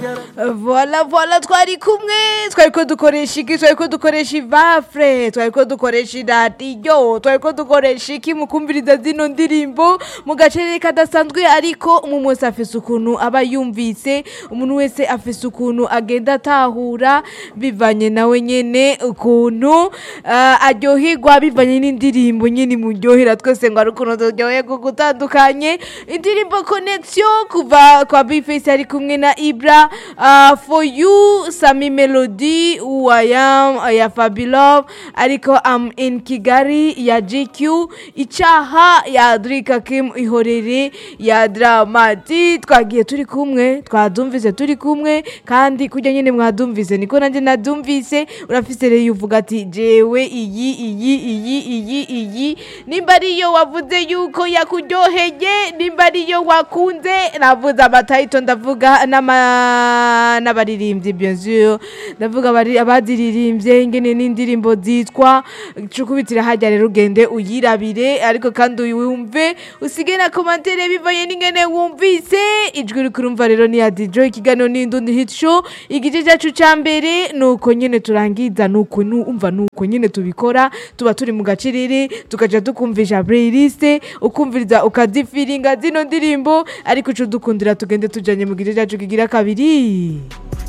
vola vola twari kumwe twariko dukoresha iki twariko dukoresha ivafure twariko dukoresha iradiyo twariko dukoresha iki mu kumviriza zino ndirimbo mu gacerere kadasanzwe ariko umuntu wese afise ukuntu aba yumvise umuntu wese afise ukuntu agenda atahura bivanye nawe nyene ukuntu ah, aryoherwa bivanye n'indirimbo nyene imuryohera twese ngo ari ukuntu turyoherwa gutandukanye indirimbo connection kuva kwa bifesi ari kumwe na ibra uh, for you sami melody who i am ya fabilove ariko am in kigali ya gq icaha ya drika kim ihorere ya dramati twagiye turi kumwe twadumvise turi kumwe kandi kurya nyene mwadumvise niko nanje nadumvise urafise rero uvuga ati jewe iyi iyi iyi iyi iyi nimba ariyo wavuze yuko yakuryoheye nimba ariyo wakunze navuze amatayito ndavuga n'ama- n'abaririmbyi bien sûr ndavuga abari- abaziririmbye ingene n'indirimbo zitwa cukubitira hajya rero ugende uyirabire ariko kandi uyumve usige na komantere bivanye n'ingene wumvise ijwi uri kurumva rero ni ya dijo ikiganiro n'indundi hit show igice cyacu ca mbere nuko nyene turangiza nuko numva nuko nyene tubikora tuba turi mu gaciriri tukaja tukumvisha playlist ukumviriza ukazifiringa zino ndirimbo ariko ico dukundira tugende tujanye mu gice cyacu kigira kabiri